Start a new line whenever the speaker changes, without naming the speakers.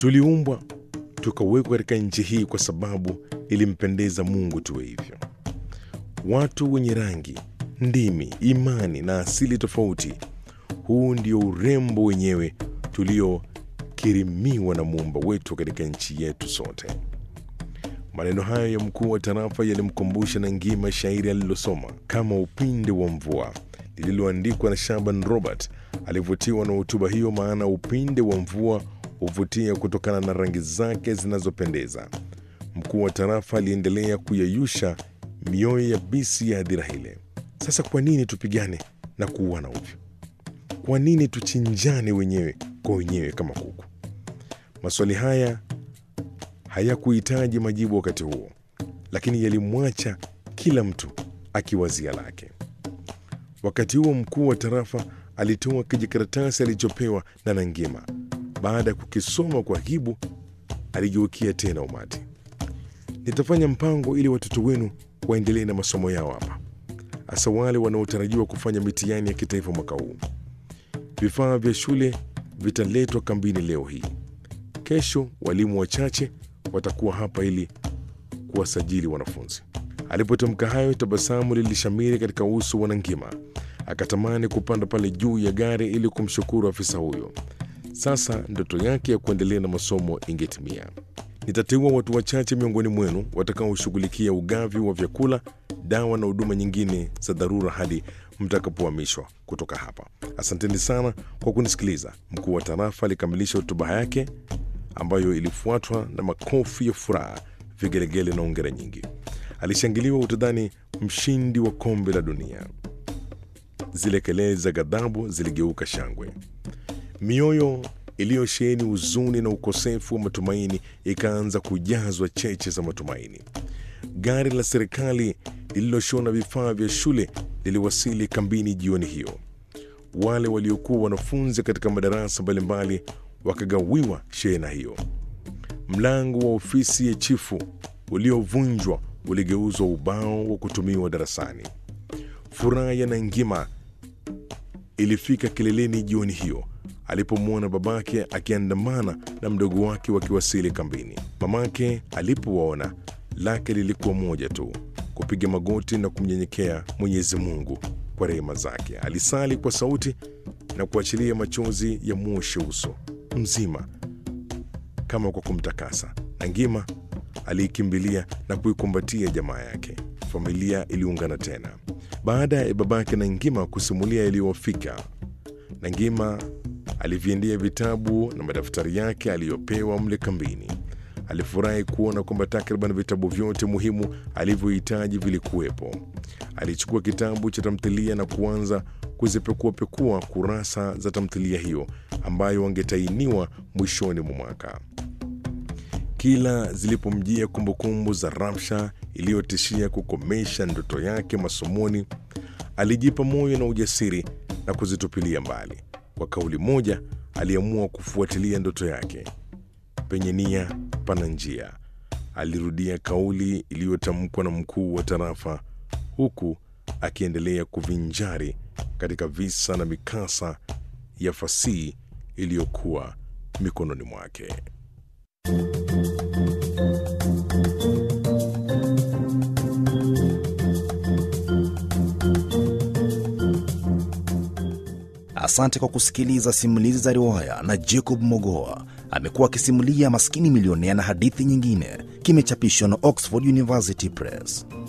Tuliumbwa tukawekwa katika nchi hii kwa sababu ilimpendeza Mungu tuwe hivyo. Watu wenye rangi, ndimi, imani na asili tofauti. Huu ndio urembo wenyewe tuliokirimiwa na muumba wetu katika nchi yetu sote. Maneno hayo ya mkuu wa tarafa yalimkumbusha na ngima shairi alilosoma kama upinde wa mvua lililoandikwa na Shaban Robert. Alivutiwa na hotuba hiyo, maana upinde wa mvua huvutia kutokana na rangi zake zinazopendeza. Mkuu wa tarafa aliendelea kuyayusha mioyo ya bisi ya hadhira ile. Sasa kwa nini tupigane na kuuana ovyo? Kwa nini tuchinjane wenyewe kwa wenyewe kama kuku? Maswali haya hayakuhitaji majibu wakati huo, lakini yalimwacha kila mtu akiwazia lake. Wakati huo mkuu wa tarafa alitoa kijikaratasi alichopewa na Nangima. Baada ya kukisoma kwa hibu, aligeukia tena umati. Nitafanya mpango ili watoto wenu waendelee na masomo yao hapa, hasa wale wanaotarajiwa kufanya mitihani ya kitaifa mwaka huu. Vifaa vya shule vitaletwa kambini leo hii. Kesho walimu wachache watakuwa hapa ili kuwasajili wanafunzi. Alipotamka hayo, tabasamu lilishamiri katika uso wa Nangima. Akatamani kupanda pale juu ya gari ili kumshukuru afisa huyo. Sasa ndoto yake ya kuendelea na masomo ingetimia. Nitateua watu wachache miongoni mwenu watakaoshughulikia ugavi wa vyakula, dawa na huduma nyingine za dharura hadi mtakapohamishwa kutoka hapa. Asanteni sana kwa kunisikiliza. Mkuu wa tarafa alikamilisha hotuba yake ambayo ilifuatwa na makofi ya furaha, vigelegele na ongera nyingi. Alishangiliwa utadhani mshindi wa kombe la dunia. Zile kelele za ghadhabu ziligeuka shangwe. Mioyo iliyosheheni huzuni na ukosefu wa matumaini ikaanza kujazwa cheche za matumaini. Gari la serikali lililoshona vifaa vya shule liliwasili kambini jioni hiyo. Wale waliokuwa wanafunzi katika madarasa mbalimbali wakagawiwa shehena hiyo. Mlango wa ofisi ya chifu uliovunjwa uligeuzwa ubao wa kutumiwa darasani. Furaha ya Nangima ilifika kileleni jioni hiyo alipomwona babake akiandamana na mdogo wake wakiwasili kambini. Mamake alipowaona, lake lilikuwa moja tu, kupiga magoti na kumnyenyekea Mwenyezi Mungu kwa rehema zake. Alisali kwa sauti na kuachilia machozi ya mwoshe uso mzima kama kwa kumtakasa. Nangima aliikimbilia na kuikumbatia jamaa yake. Familia iliungana tena baada ya babake Nangima kusimulia yaliyowafika. Nangima aliviendea vitabu na madaftari yake aliyopewa mle kambini. Alifurahi kuona kwamba takriban vitabu vyote muhimu alivyohitaji vilikuwepo. Alichukua kitabu cha tamthilia na kuanza kuzipekuapekua kurasa za tamthilia hiyo ambayo angetainiwa mwishoni mwa mwaka. Kila zilipomjia kumbukumbu za Ramsha iliyotishia kukomesha ndoto yake masomoni, alijipa moyo na ujasiri na kuzitupilia mbali. Kwa kauli moja, aliamua kufuatilia ndoto yake. Penye nia pana njia, alirudia kauli iliyotamkwa na mkuu wa tarafa, huku akiendelea kuvinjari katika visa na mikasa ya fasihi iliyokuwa mikononi mwake.
Asante kwa kusikiliza simulizi za riwaya na Jacob Mogoa. Amekuwa akisimulia Maskini Milionea na hadithi nyingine. Kimechapishwa na Oxford University Press.